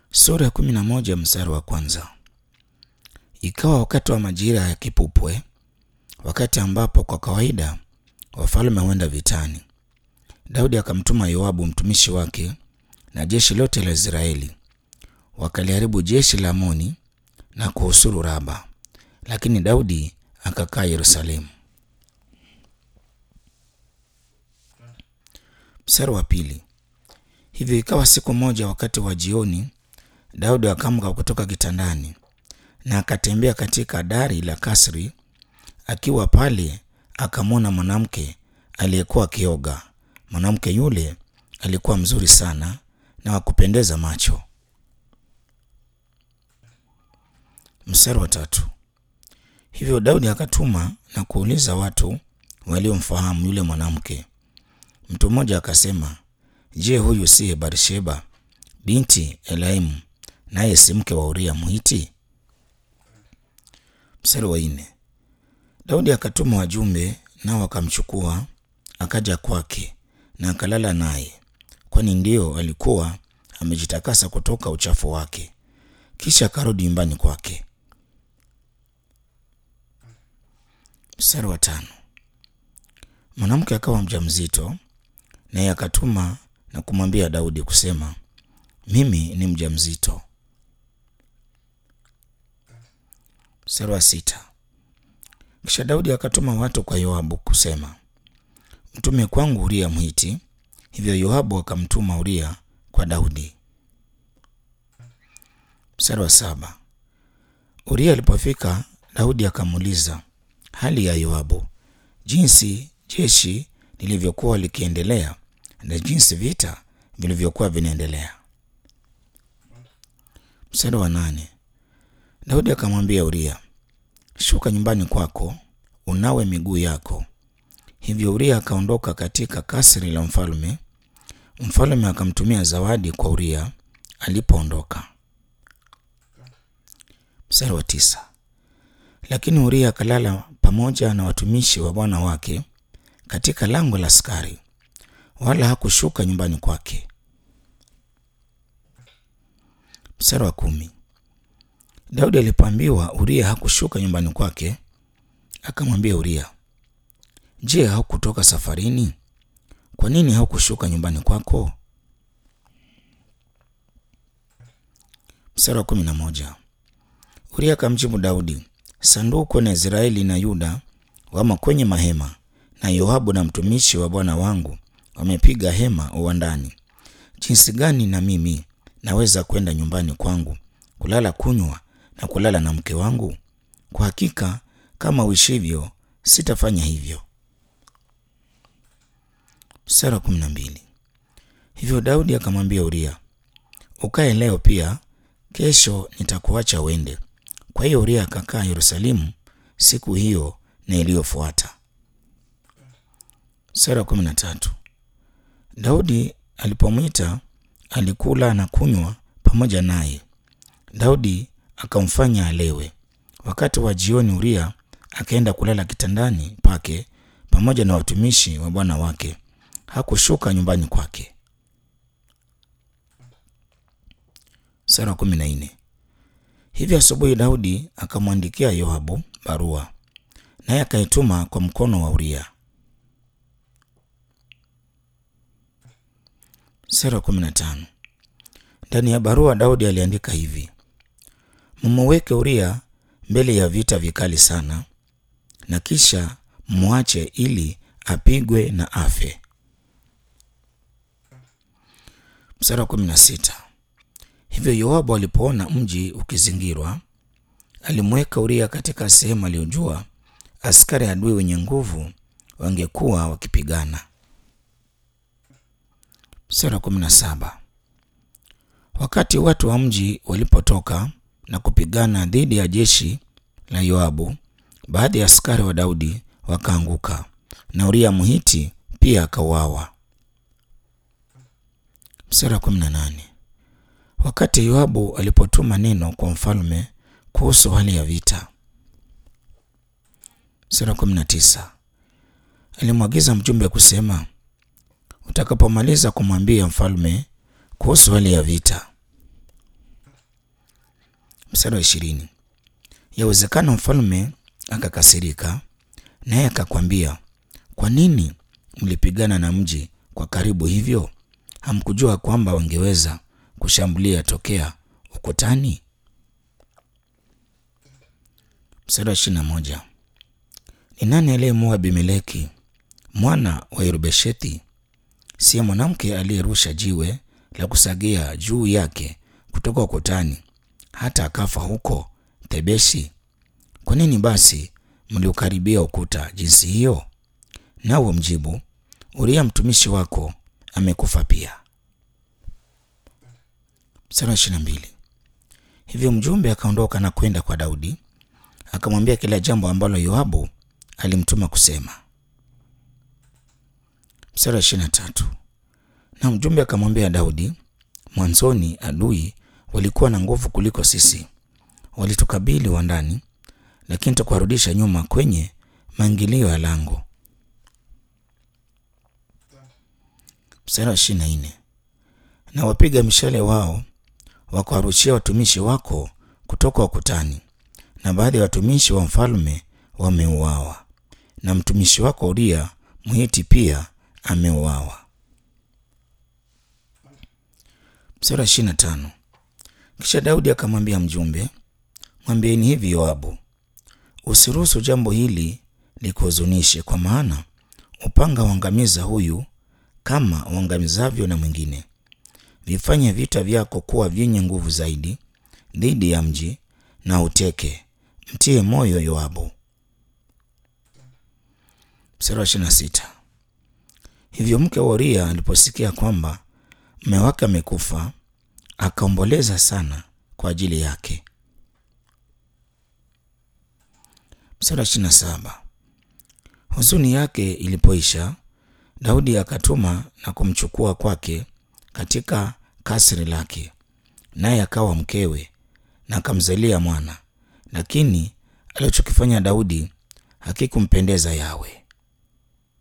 Sura ya kumi na moja mstari wa kwanza. Ikawa wakati wa majira ya kipupwe, wakati ambapo kwa kawaida wafalme huenda vitani, Daudi akamtuma Yoabu mtumishi wake na jeshi lote la Israeli, wakaliharibu jeshi la Amoni na kuhusuru Raba, lakini Daudi akakaa Yerusalemu. Mstari wa pili. Hivyo ikawa siku moja wakati wa jioni, Daudi akaamka kutoka kitandani na akatembea katika dari la kasri. Akiwa pale, akamwona mwanamke aliyekuwa akioga. Mwanamke yule alikuwa mzuri sana na wa kupendeza macho. Mstari wa tatu. Hivyo Daudi akatuma na kuuliza watu waliomfahamu yule mwanamke. Mtu mmoja akasema, Je, huyu siye Barsheba binti Elaimu, naye si mke wa Uria Mhiti? Mstari wa nne. Daudi akatuma wajumbe, nao akamchukua akaja kwake na akalala naye, kwani ndio alikuwa amejitakasa kutoka uchafu wake. Kisha akarudi nyumbani kwake. Mstari wa tano. Mwanamke akawa mjamzito, naye akatuma na kumwambia Daudi kusema, mimi ni mjamzito. Mstari wa sita. Kisha Daudi akatuma watu kwa Yoabu kusema, mtume kwangu Uria Mhiti. Hivyo Yoabu akamtuma Uria kwa Daudi. Mstari wa saba. Uria alipofika, Daudi akamuuliza hali ya Yoabu, jinsi jeshi lilivyokuwa likiendelea na jinsi vita vilivyokuwa vinaendelea. Mstari wa nane. Daudi akamwambia Uria, shuka nyumbani kwako unawe miguu yako. Hivyo Uria akaondoka katika kasri la mfalme. Mfalme akamtumia zawadi kwa Uria alipoondoka. Mstari wa tisa. Lakini Uria akalala pamoja na watumishi wa bwana wake katika lango la askari, wala hakushuka nyumbani kwake. Mstari wa kumi. Daudi alipoambiwa Uria hakushuka nyumbani kwake, akamwambia Uria, je, haukutoka safarini? Kwa nini haukushuka nyumbani kwako? Mstari wa kumi na moja. Uria akamjibu Daudi, sanduku na Israeli na Yuda wamo kwenye mahema, na Yoabu na mtumishi wa bwana wangu wamepiga hema uwandani. Jinsi gani na mimi naweza kwenda nyumbani kwangu kulala, kunywa na kulala na mke wangu? Kwa hakika kama uishivyo, sitafanya hivyo. Mstari wa kumi na mbili. Hivyo Daudi akamwambia Uria, ukae leo pia, kesho nitakuacha uende. Kwa hiyo Uria akakaa Yerusalemu siku hiyo na iliyofuata. Mstari wa kumi na tatu. Daudi alipomwita alikula na kunywa pamoja naye. Daudi akamfanya alewe. Wakati wa jioni, Uria akaenda kulala kitandani pake pamoja na watumishi wa bwana wake, hakushuka nyumbani kwake. Sura kumi na nne. Hivyo asubuhi Daudi akamwandikia Yoabu barua, naye akaituma kwa mkono wa Uria. Sura kumi na tano. Ndani ya barua Daudi aliandika hivi: mumuweke Uria mbele ya vita vikali sana, na kisha mwache ili apigwe na afe. Mstari wa kumi na sita. Hivyo Yoabu alipoona mji ukizingirwa, alimweka Uria katika sehemu aliyojua askari adui wenye nguvu wangekuwa wakipigana. Mstari wa kumi na saba. Wakati watu wa mji walipotoka na kupigana dhidi ya jeshi la Yoabu, baadhi ya askari wa Daudi wakaanguka na Uria Mhiti pia akauawa. Mstari wa kumi na nane. Wakati Yoabu alipotuma neno kwa mfalme kuhusu hali ya vita. Mstari wa kumi na tisa. Alimwagiza mjumbe kusema, utakapomaliza kumwambia mfalme kuhusu hali ya vita, Mstari wa ishirini. Yawezekana mfalme akakasirika, naye akakwambia, kwa nini mlipigana na mji kwa karibu hivyo? Hamkujua kwamba wangeweza kushambulia tokea ukutani? Mstari wa ishirini na moja. Ni nani aliyemuua Abimeleki mwana wa Yerubeshethi? Siye mwanamke aliyerusha jiwe la kusagia juu yake kutoka ukutani hata akafa huko Thebesi? Kwa nini basi mliukaribia ukuta jinsi hiyo? Nawe mjibu, Uria mtumishi wako amekufa pia. Mstari wa ishirini na mbili. Hivyo mjumbe akaondoka na kwenda kwa Daudi akamwambia kila jambo ambalo Yoabu alimtuma kusema. Mstari wa ishirini na tatu. Na mjumbe akamwambia Daudi, mwanzoni adui walikuwa na nguvu kuliko sisi, walitukabili wa ndani, lakini tukuwarudisha nyuma kwenye maingilio ya lango. Mstari wa ishirini na nne. Na wapiga mishale wao wakawarushia watumishi wako kutoka ukutani, na baadhi ya watumishi wa mfalme wameuawa, na mtumishi wako Uria Mhiti pia ameuawa. Mstari wa ishirini na tano. Kisha Daudi akamwambia mjumbe, mwambieni hivi Yoabu, usiruhusu jambo hili likuhuzunishe, kwa maana upanga uangamiza huyu kama uangamizavyo na mwingine. Vifanye vita vyako kuwa vyenye nguvu zaidi dhidi ya mji na uteke. Mtie moyo Yoabu. Mstari wa ishirini na sita. Hivyo mke wa Uria aliposikia kwamba mume wake amekufa, akaomboleza sana kwa ajili yake. Mstari wa ishirini na saba. Huzuni yake ilipoisha, Daudi akatuma na kumchukua kwake katika kasri lake, naye akawa mkewe na akamzalia mwana, lakini alichokifanya Daudi hakikumpendeza Yawe.